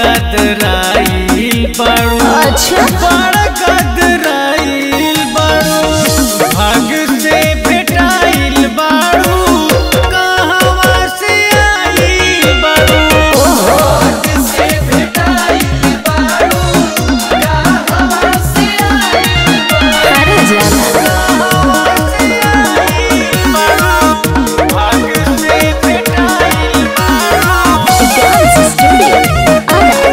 गदराइल बाड़ू अच्छा। बड़ा गदराइल बाड़ू भाग से भेटाइल बाड़ू कहवा से आइल बाड़ू भाग से भेटाइल बाड़ू कहवा से आइल अरे जाना कहवा से आइल बाड़ू भाग से भेटाइल बाड़ू डांस स्टूडियो आरा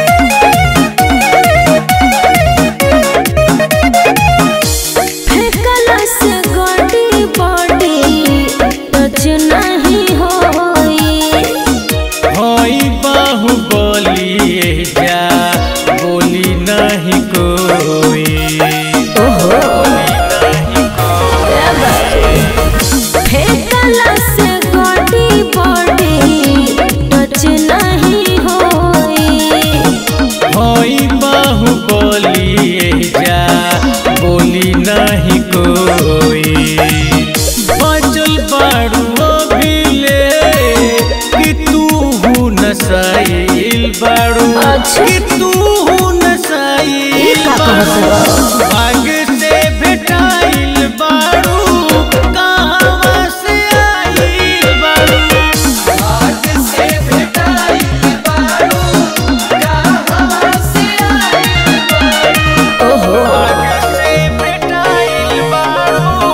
फेंकला से गोटी बॉडी टच नहीं होई होई बाहुबली जा बोली नहीं कोई बोली नहीं कोई फेंकला से गोटी बॉडी टच नहीं होई होई बाहुबली जा बोली नहीं कोई बचल बाड़ू अभिले कि तू हूँ नसाइल बाड़ू अच्छा। कि तू हूँ नसाइल ई का कहत बाड़ू भाग से भेटाइल बाड़ू कहवा से आइल बाड़ू भाग से भेटाइल बाड़ू कहवा से आइल बाड़ू ओहो भाग से भेटाइल बाड़ू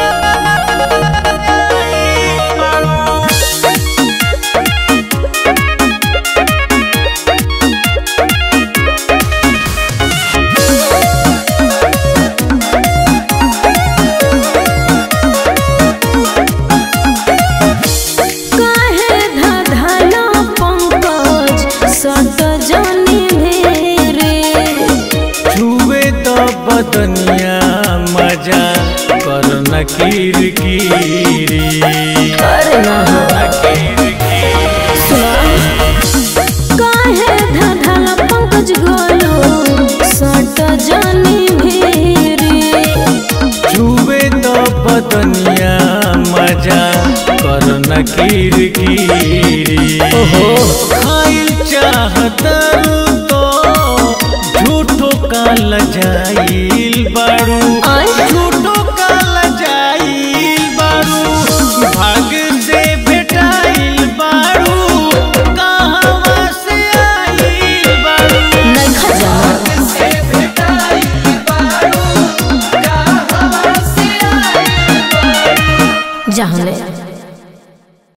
आइल बाड़ू काहे धधला पंकज सट जनी भेरे छुए तो बदनिया मजा कर न किरकिरी अरे ना न किरकिरी काहे धधला पंकज गोलो सट जनी भेरे छुए तो बदनिया मजा कर न किरकिरी खाइल चाहत तो झूठो का लजाई